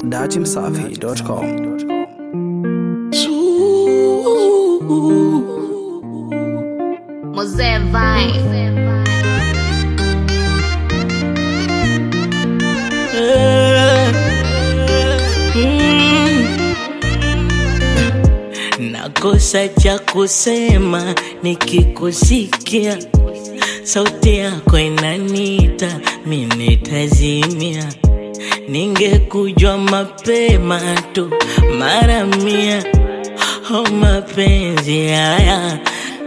datimsafi.com. Mosé vai. Nakosa cha kusema nikikusikia, sauti yako inanita, mimi nitazimia. Ningekujua mapema tu mara mia, oh mapenzi haya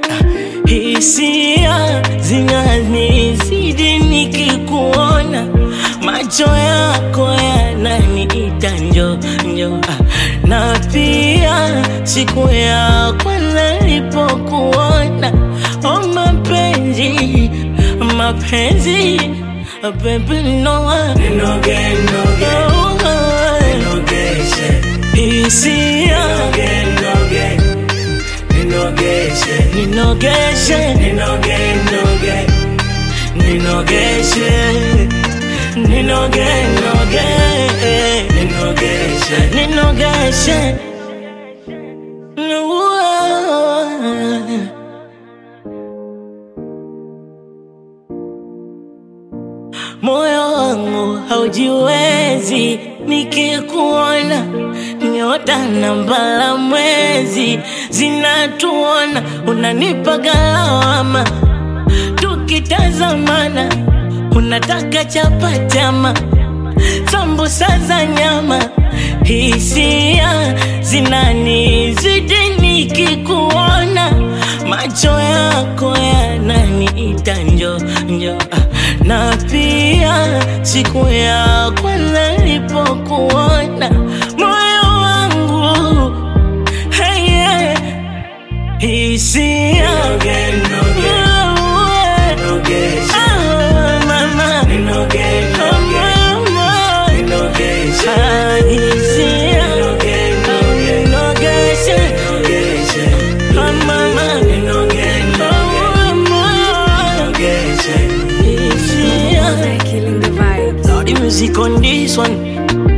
hisia zinanizidi nikikuona, macho yako yananiita njo njo, ah, na pia siku ya kwanza nilipokuona, oh mapenzi mapenzi ah, baby no ninoge noge ninogeshe hisia ninoge ninogeshe ninogeshe ninoge noge ninogeshe ninoge noge ninogeshe ninogeshe moyo wangu haujiwezi nikikuona, nyota na mbala mwezi zinatuona, unanipa galawama tukitazamana, unataka chapatama sambusa za nyama, hisia zinanizidi nikikuona, macho yako yananiita njo njo, ah, na pia siku ya kwanza nilipokuona, moyo wangu hey, yeah, hisia Ah, mama. Ah, mama. Ah, hisia. Ah, ninogeshe. Ah, mama. Ah, mama. Hisia. Killing the vibes. Now the music on this one